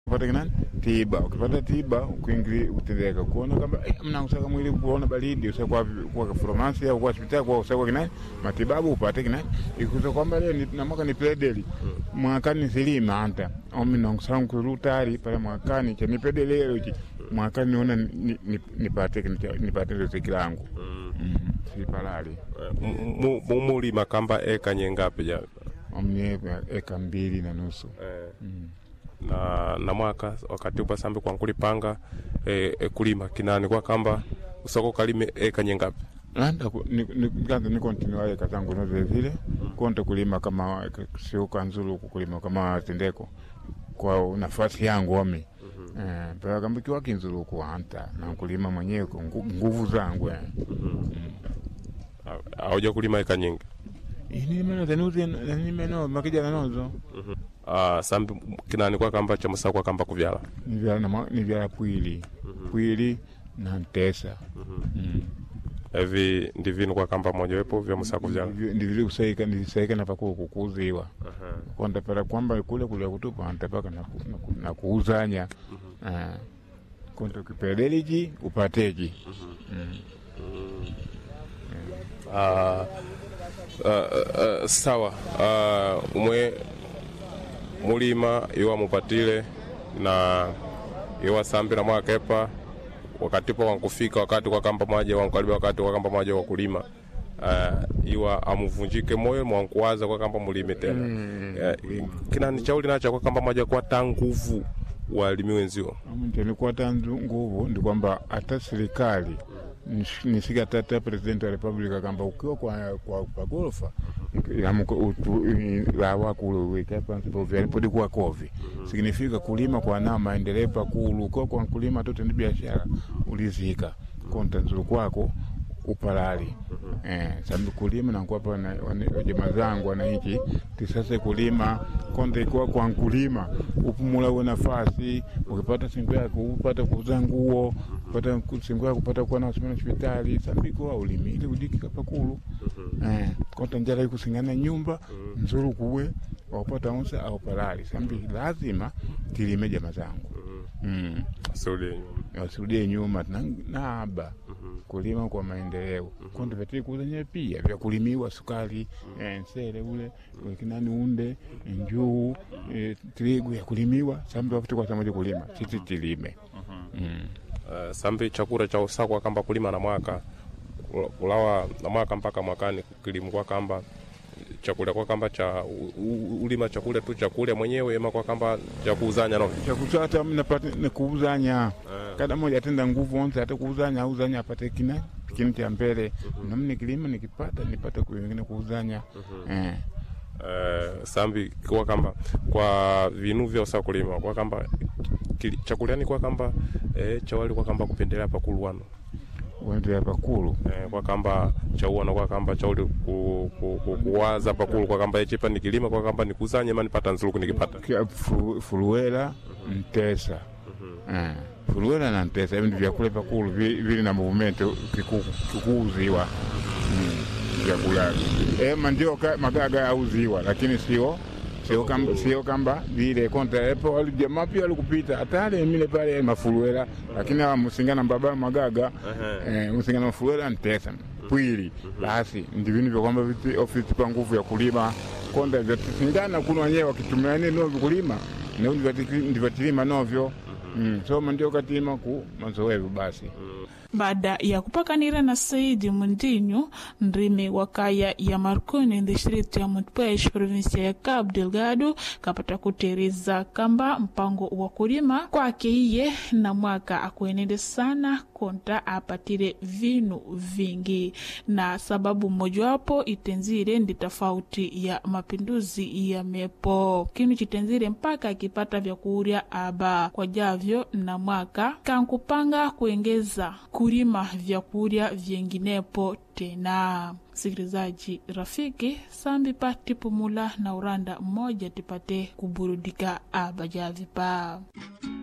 upate kinani tiba. Ukipata tiba ukiingili utendeka kuona kama eh, mna usaka mwili kuona baridi usaka kwa farmasi au kwa hospitali kwa usaka kinani matibabu upate kinani ikuza kwamba leo ni na mwaka ni pedeli mwakani silima anta omi nongsangu kurutari pale mwakani cha ni pedeli leo chi mwakani niona ni- ni- nipate nipate riziki langu mm. sipalali Mu- mu- mulima kamba eka nyengapi ja omni eka mbili na nusu eh, mm. na na mwaka wakati upa sambi kwa nkulipanga eh, eh, kulima kinani kwa kamba usoko kalime eka nyengapi Landa ku- ni- ni- kwanza ni continue eka zangu no vile vile konte kulima kama sio kanzuru kulima kama tendeko kwa nafasi yangu omi eh paka kamba kiwa kinzuru kuanta na kulima mwenyewe kwa ngu- nguvu zangu eh auja kulima eka nyingi ini meno tenuzi ni meno makija na nozo uh, sambi kinani kwa kamba cha musa kwa kamba kuvyala ni vya na ma- ni vya pwili pwili na ntesa mm. evi ndivinu kwa kamba mojawepo vya musa kuvyala Ndivyo- ndivyo kusaika ndisaika na pakuwa kukuziwa kwanda pala kwamba kule kule kutupa antapaka na, ku- na, ku- na kuuzanya Ah. konta ukipeleliji upateji uh, uh, uh, sawa uh, umwe mulima iwa mupatile na iwa sambi na mwakepa wakati po wankufika wakati kwa kamba mwaje wankukaribia wakati kwa kamba mwaje wa kulima uh, iwa amuvunjike moyo mwankuwaza kwa kamba mulime tena uh, kinani chauli nacha kwa kamba mwaje kwa ta nguvu walimi wenzio nikuata nguvu ndi kwamba hata serikali nish- nisika tata president wa republika kamba ukiwa kwa, kwa, kwa gorofa lawakuluwikapansipovyalipodi kuwa kovi signifika kulima kwa na maendeleo pakulu ukiwa kwa kulima tu tendi biashara ulizika konta nzuru kwako upalali eh, sababu kulima nakuwapa jamaa zangu wananchi tisase kulima konde ikiwa kwa nkulima upumula uwe nafasi ukipata singo yako upata kuuza nguo upata singo yako upata kuwa na hospitali hospitali sambiko ulimi ili udikika pakulu eh, konta njala ikusingana nyumba nzuru kuwe waupata unsa au palali sambi lazima tilime jamaa zangu mm Saudi wasirudie nyuma tuna- naba kulima kwa maendeleo konde vyatili kuzanya pia vya kulimiwa sukari eh, nsele ule kinani unde njuu eh, trigu ya kulimiwa sambi wakuti kwa samoja kulima sisi tilime mm. Uh, sambi chakula cha usakwa kamba kulima na mwaka ulawa na mwaka mpaka mwakani kilimu kwa kamba chakula kwa kamba cha u- u- ulima chakula tu chakula mwenyewe ema kwa kamba cha kuuzanya no chakusata mnapata nikuuzanya kada moja atenda nguvu onse ate kuuzanya auzanya apate kina kini cha mbele nami nikilima nikipata nipate kuingine kuuzanya eh. uh, sambi kwa kamba kwa vinu vya usa kulima kwa kamba kili- chakulani kwa kamba eh, chawali kwa kamba kupendelea pakulu wano wendea pakulu eh, kwa kamba chauana kwa kamba chauli ku, ku, ku, kuwaza pakulu kwa kamba echipa nikilima kwa kamba nikuzanye ma nipata nzuluku nikipata Kia fu- fuluwela ntesa Eh, fuluwela na ntesa hivi ndi vyakula pakulu vi- vili na movumento kiku- kikuuziwa Mm, vyakula ema ndio ka- magaga auziwa lakini sio sio kamba, sio kamba vile konta epo wali- jamaa pia walikupita hatale mile pale mafuluwela lakini awa musingana baba magaga eh, musingana mafuluwela ntesa pwili basi ndi vinu vya kwamba viti- ofisi pa nguvu ya kulima konda vyatisingana kuno wenyewe wakitumia nini novyo kulima nao ndivatilima novyo mm. soma ndio katima ku mazoevu basi baada ya kupakanira na saidi mundinho nrimi wa kaya ya marconi distrito ya montpes provinsia ya cabo delgado kapata kuteriza kamba mpango wa kulima kwake iye na mwaka akuenende sana konta apatire vinu vingi na sababu mojawapo itenzire ndi tofauti ya mapinduzi ya mepo kinu chitenzire mpaka akipata vyakurya aba kwa javyo na mwaka kankupanga kuengeza kulima vyakurya vyenginepo tena sikilizaji rafiki sambi pa tipumula na uranda mmoja tipate kuburudika aba javipa